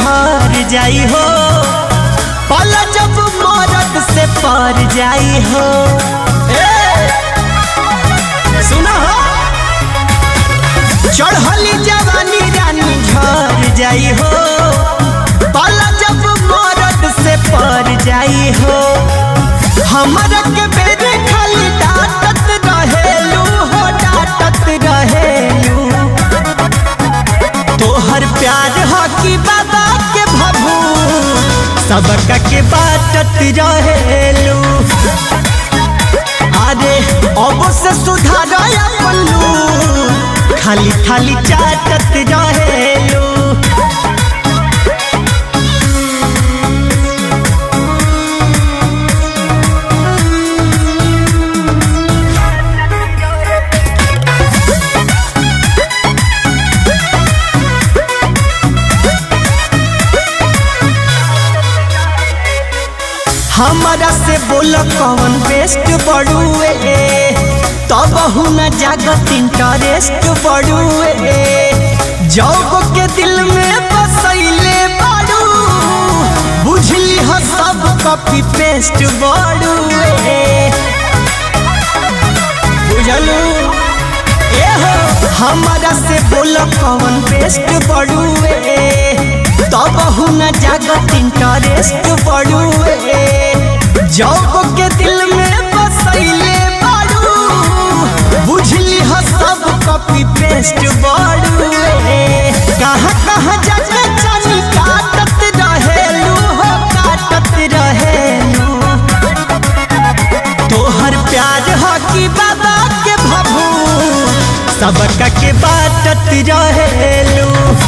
झर जाई हो पल जब मरद से पर जाई हो ए, सुना हो चढ़ली जवानी रानी झर जाई हो पल जब मरद से पर जाई हो हमरा के बेरे खाली डांटत रहेलू हो डांटत रहेलू तोहर प्यार हो कि बाबा के भभू सबका के बाटत रहेलू अरे अब से सुधार पल्लू खाली खाली चाटत रहेलू हमारा से बोल कौन बेस्ट बड़ुए तब न जागत इंटरेस्ट बड़ुए जौग के दिल में बसैले बाड़ू बुझली हो सब कॉपी पेस्ट बड़ुए बुझलू ए हो हमारा से बोल कौन बेस्ट बड़ुए तब न जागत इंटरेस्ट बड़ुए जौग के दिल में बसैले बाड़ू बुझली हो सब कॉपी पेस्ट बड़ुए कहाँ कहाँ जाके चानी काटत रहेलू हो काटत रहेलू तोहर प्यार हो कि बाबा के भभू सबका के बाटत रहेलू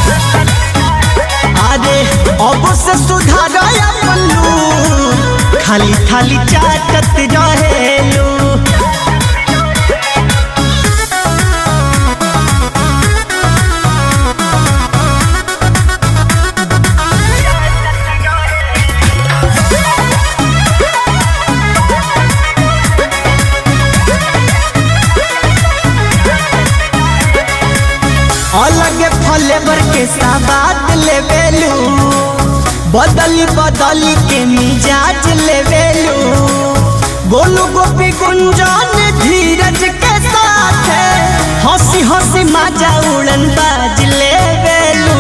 अरे अब से सुधार पल्लू खाली खाली चाटत रहेलू अलग फ्लेवर के साबात लेवेलू बदली बदली के मिजाज लेवेलू गोलू गोपी गुंजन धीरज के साथ हंसी हंसी माजा उड़न बाज लेवेलू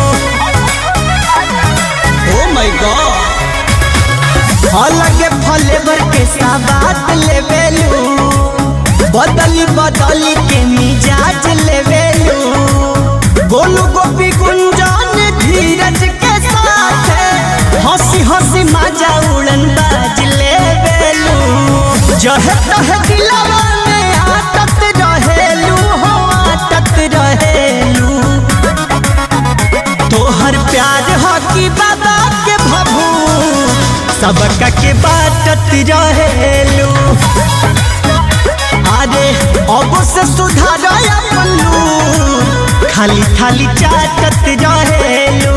ओ माय गॉड अलग फ्लेवर के साबात लेवेलू बदली बदली के मिजाज लेवेलू गोलू गोपी गुंजन धीरज के साथ हंसी हंसी माजा उड़न बाज लेवेलू जह तह दिलवा में आटत रहेलू हो आटत रहेलू तोहर प्यार हो कि बाबा के भभू सबका के बाटत रहेलू अरे अब से सुधार पल्लू खाली खाली चाटत रहेलू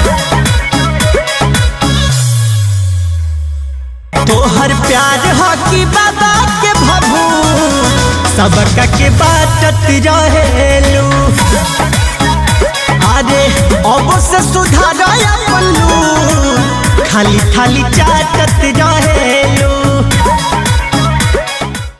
तोहर प्यार हो कि बाबा के भभू सबका के बाटत रहेलू अरे अब से सुधार पल्लू खाली खाली चाटत रहे